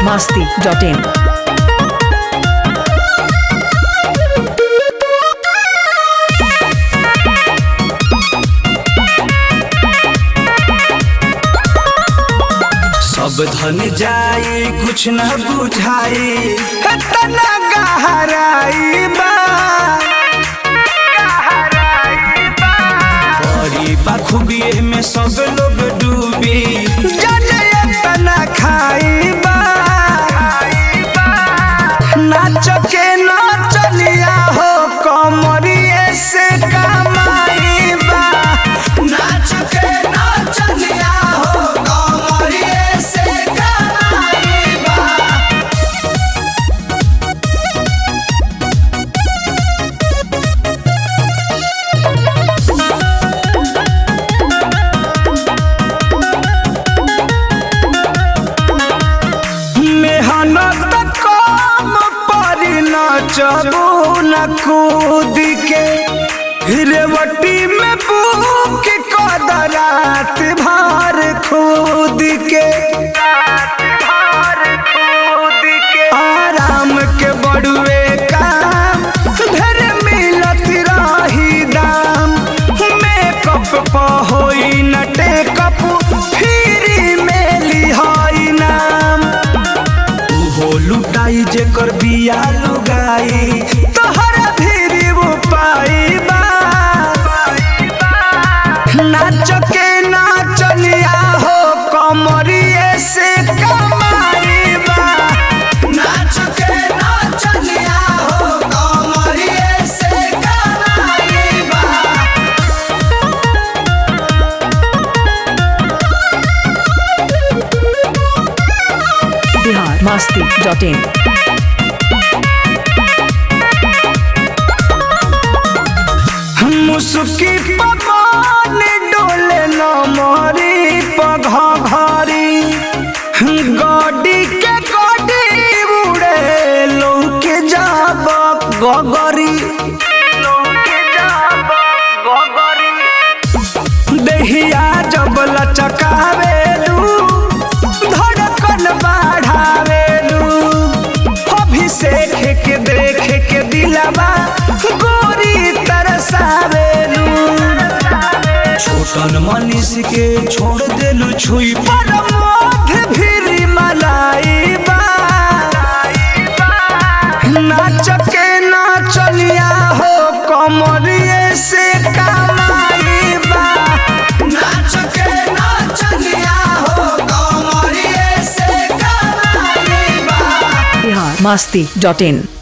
masti.in. सब धन जाए कुछ न बुझाए तना गहराई बा बड़ी बखूबिए में सब लोग डूबी जाने तना खाई बा नाच के नाचलिया हो कमरिए से कमाई बा नाच के नाचलिया हो कमरिए से कमाई बा मेहनत कम पर नचबू न कूद के रेवटी में बुक कद रात भर खुद के आराम के बड़ुए काम घर मिलत रही दाम मेकअप प होई न टेकअप फ्री में लिहाई नाम उहो लुटाई जेकर बिया लुगाई तोहरा फिरी वो पाई बा नाच के नाचलिया हो कमरिए से कमाई बा नाच के नाचलिया हो कमरिए से कमाई बा Bihar masti.in. मुसुकी पवन डोले न मोरी पघरी गडी के गडी उड़े लौके जाब गगरी देहिया जब लचकावेलू धड़कन बढ़ावेलू अभिषेक के देख के दिलवा गोरी तरसावेलू छोटन मनीष के छोड़ देलू छुई पर मोध फिरी मलाई बा नाच के नाचलिया हो कमरिए से कमाई बा नाच के नाचलिया हो कमरिए से कमाई बा Bihar masti.in.